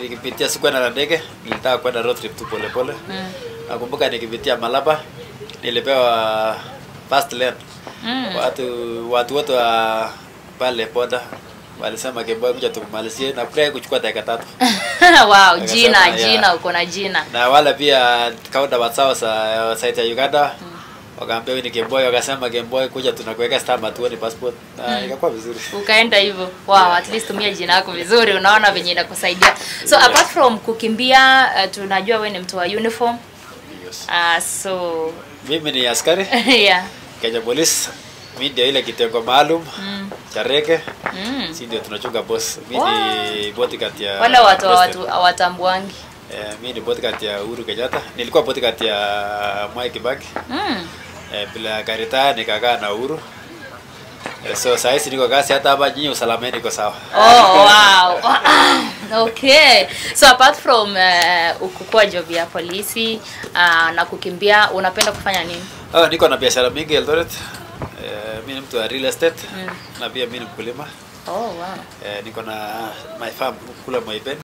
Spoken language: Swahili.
nikipitia sikuenda na ndege, nilitaka kwenda road trip tu pole pole. Mm. Nakumbuka nikipitia Malaba nilipewa fast lane. Mm. Watu watu wote wa pale boda walisema Kemboy kuja tukumalizie na pia kuchukua dakika tatu. wow, Akasema, jina yeah. jina uko na jina. Na wala pia kaunda wasao sa site ya Uganda wakaambia wewe ni Kemboy, wakasema Kemboy kuja tunakuweka stamp tuone passport. Na ikakuwa vizuri. Ukaenda hivyo. Wow, at least tumia jina lako vizuri, unaona venye inakusaidia. So Yeah. apart from kukimbia, uh, tunajua wewe ni mtu wa uniform. Yes. Uh, so Mimi ni askari yeah. Kenya Police. Mimi ndio ile kitengo maalum Mm. cha reke. Mm. Si ndio tunachunga boss. Mimi Wow. ni bodyguard ya Wale watu wa President. watu hawatambuangi. Eh, mimi ni bodyguard ya Uhuru Kenyatta. Nilikuwa bodyguard ya Mwai Kibaki. Mm. Eh, bila karita nikakaa na Uhuru. Eh, so saa hizi niko kazi hata hapa nyinyi usalama niko sawa. Oh, wow. okay. So apart from uh, kukua job ya polisi uh, na kukimbia, unapenda kufanya nini? Oh, niko na biashara mingi Eldoret. Eh, mimi ni mtu wa real estate Mm. na pia mimi ni mkulima. Oh, wow. Eh, niko na my farm kule Moiben.